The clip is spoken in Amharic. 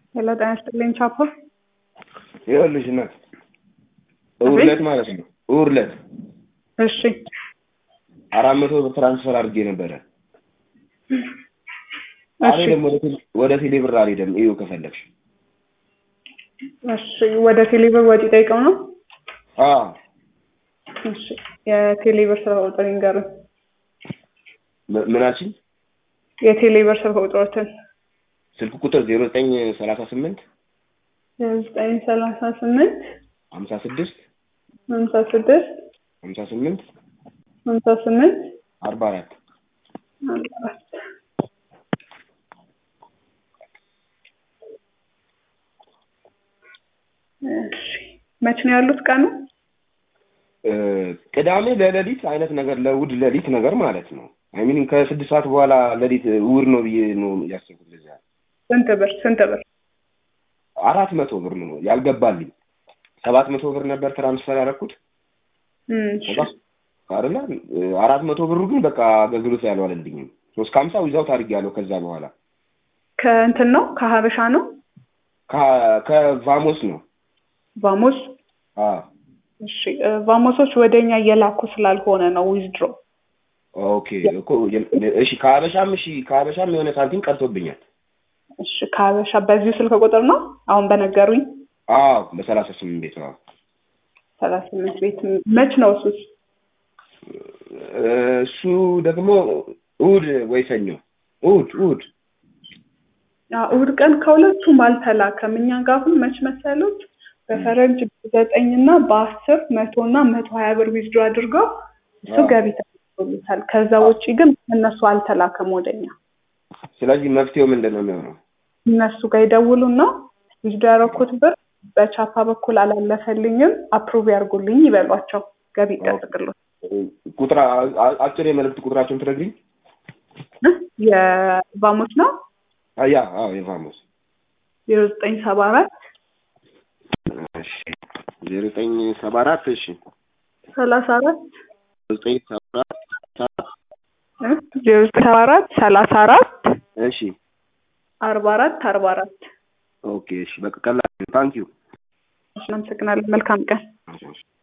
ሄሎ ጤና ይስጥልኝ ቻፖ። ይኸውልሽ እናት እሑድ ዕለት ማለት ነው እሑድ ዕለት እሺ አራት መቶ ብር ትራንስፈር አድርጌ ነበረ። አልሄድም ወደ ቴሌ- ወደ ቴሌ ብር አልሄድም። እዩ ከፈለግሽ እሺ ወደ ቴሌብር ወጪ ጠይቀው ነው። አዎ እሺ የቴሌብር ስልክ ቁጥር ይንገሩኝ። ም- ምናችን የቴሌብር ስልክ ቁጥሮትን ስልክ ቁጥር ዜሮ ዘጠኝ ሰላሳ ስምንት ዘጠኝ ሰላሳ ስምንት ሀምሳ ስድስት ሀምሳ ስድስት ሀምሳ ስምንት ሀምሳ ስምንት አርባ አራት አርባ አራት እሺ መቼ ነው ያሉት ቀኑ? እ፣ ቅዳሜ ለሌሊት አይነት ነገር ለእሑድ ሌሊት ነገር ማለት ነው። አይሚን ከስድስት ሰዓት በኋላ ሌሊት እሑድ ነው ብዬ ነው ያሰብኩት። ለዚያ ስንት ብር ስንት ብር? አራት መቶ ብር ነው ያልገባልኝ። ሰባት መቶ ብር ነበር ትራንስፈር ያደረኩት እም፣ እሺ አይደለ? አራት መቶ ብሩ ግን በቃ አገልግሎት ያልዋለልኝም። ሶስት ከሀምሳ ዊዛውት አድርጌያለሁ። ከዛ በኋላ ከእንትን ነው ከሀበሻ ነው ከ- ከቫሞስ ነው። ቫሞስ አዎ እሺ እ፣ ቫሞሶች ወደኛ እየላኩ ስላልሆነ ነው ዊዝድሮ ኦኬ እኮ እሺ፣ ከሀበሻም እሺ፣ ከሀበሻም የሆነ ሳንቲም ቀርቶብኛል። እሺ ከሀበሻ በዚሁ ስልክ ቁጥር ነው አሁን በነገሩኝ አዎ በሰላሳ ስምንት ቤት አዎ። ሰላሳ ስምንት ቤት መች ነው እሱስ? እሱ ደግሞ እሑድ ወይ ሰኞ እሑድ እሑድ አዎ፣ እሑድ ቀን ከሁለቱም አልተላከም። እኛ ጋር አሁን መች መሰሉት በፈረንጅ ዘጠኝ እና በአስር መቶ እና መቶ ሀያ ብር ዊዝድሮ አድርገው እሱ አዎ። ገቢ ተደርጎለታል። ከዛ ውጭ ግን እነሱ አልተላከም ወደኛ። ስለዚህ መፍትሄው ምንድን ነው የሚሆነው? እነሱ ጋር ይደውሉና ዊዝድሮ ያደረኩት ብር በቻፓ በኩል አላለፈልኝም አፕሩቭ ያርጉልኝ ይበሏቸው። ገቢ ይጠብቅሉ። ቁጥር አ- አጭር የመልእክት ቁጥራቸውን ትነግሪኝ? የቫሞስ ነው አ- ያ አዎ የቫሞስ ዜሮ ዘጠኝ ሰባ አራት እሺ ዜሮ ዘጠኝ ሰባ አራት እሺ ሰላሳ አራት ዘጠኝ ሰባ አራት ዜሮ ዘጠኝ ሰባ አራት ሰላሳ አራት እሺ አርባ አራት አርባ አራት ኦኬ እሺ በቃ ቀላል ታንኪዩ እናመሰግናለን። መልካም ቀን።